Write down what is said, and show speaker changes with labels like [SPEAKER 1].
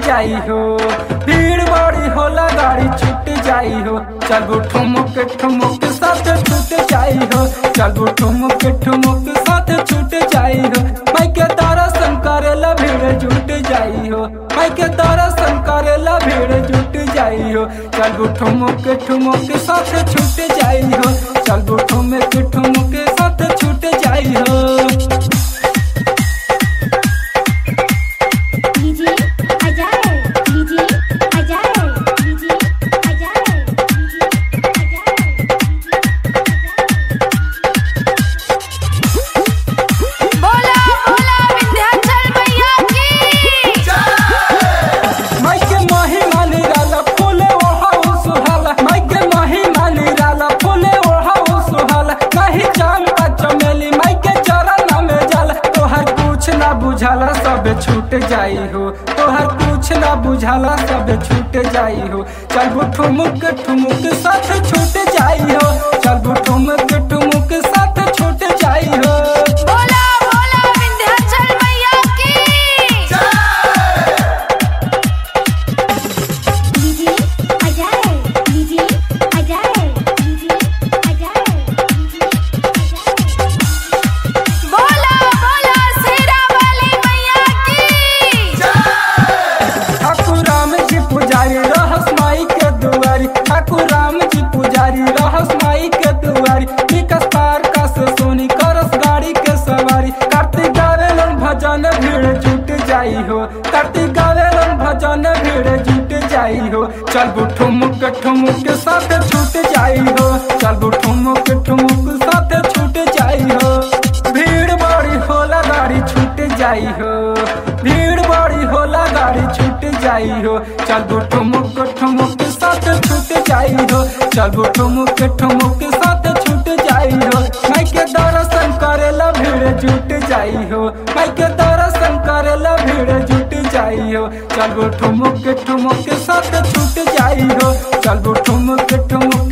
[SPEAKER 1] जाई हो भीड़ बड़ी होला गाड़ी छूट जाई हो चलबू ठुमुक ठुमुक साथ छूट जाई हो चलबू ठुमुक ठुमुक साथ छूट जाई हो मैं के दर्शन करेला भीड़ जुट जाई हो मैं के दर्शन करेला भीड़ जुट जाई हो चलबू ठुमुक ठुमुक साथ छूट जाई हो चलबू ठुमुक ठुमुक साथ छूट जाई हो
[SPEAKER 2] DJ Ajay DJ Ajay DJ Ajay DJ
[SPEAKER 3] बोला बोला विंध्याचल मैया की
[SPEAKER 1] माइके माही मानी राला फूले ओढ़ाऊ सुहाला माइके माही मानी राला फूले ओढ़ाऊ सुहाला नहीं जानता चमेली माइके चरण में जाला तोहर कुछ ना बुझाला सब छूट जाई हो तोहर कुछ ना बुझाला सब छूट जाई हो चल ठुमुक ठुमुक साथ छूट जाई हो चल ठुमुक ठुमुक साथ छूट जाई हो
[SPEAKER 3] बोला बोला विंध्याचल मैया की
[SPEAKER 2] DJ Ajay DJ Ajay DJ Ajay DJ
[SPEAKER 3] बोला बोला शेरा वाली मैया की
[SPEAKER 1] ठाकुर राम जी पुजारी रहस माई के दुआरी ठाकुर राम जी पुजारी रहस माई के दुआरी विकास पार का से सोनी करस गाड़ी के सवारी कार्तिक गावेलन भजन भीड़ जुट जाई हो कार्तिक गावेलन भजन भीड़ जुट जाई हो चल ठुमुक ठुमुक साथ छूट जाई हो चल ठुमुक ठुमुक साथ छूट जाई हो भीड़ बड़ी होला गाड़ी छूट जाई हो भीड़ बड़ी होला गाड़ी छूट जाई हो चल ठुमुक ठुमुक साथ छूट जाई हो चल ठुमुक ठुमुक साथ छूट जाई हो मैं के दर्शन करेला भीड़ जुट जाई हो मैं के दर्शन करेला भीड़ जुट जाई हो चल ठुमुक ठुमुक साथ छूट जाई हो चल ठुमुक ठुमुक